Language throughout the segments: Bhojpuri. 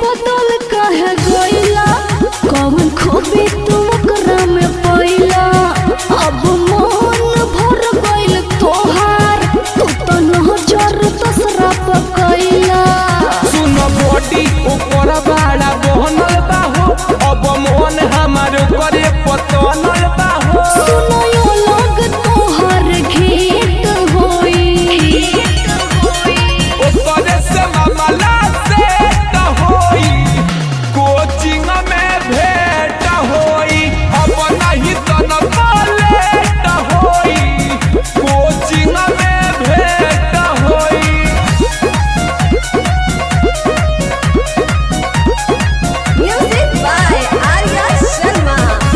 बदल काहे गइला कौन खूबी तू ओकरा में पैला अब मन भर गइल तोहार तू तो नजर दसरा पकैला सुन बॉडी ऊपर बाड़ा बहनल बाहो अब मन हमार करे पतनल बाहो सुनो यो लोग तोहार घेत होई ओकरे से मामला से त होई कोचिंग में भेंट होई अब नहीं तन लेट होई कोचिंग में भेंट होई Music by Arya Sharma.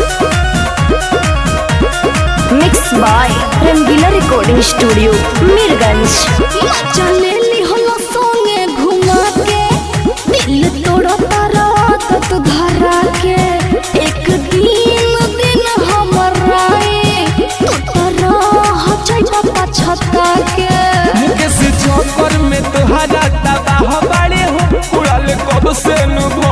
Mix by Rangila recording studio Mirganj चले ली हलो संगे घुमा के दिल तोड़ा तारा तत धरा के एक दिन दिन हमरा तू तारा हचैता पछता के मुकेश चौकर में तोहरा तबाह बाड़े हो उड़ल कब से नु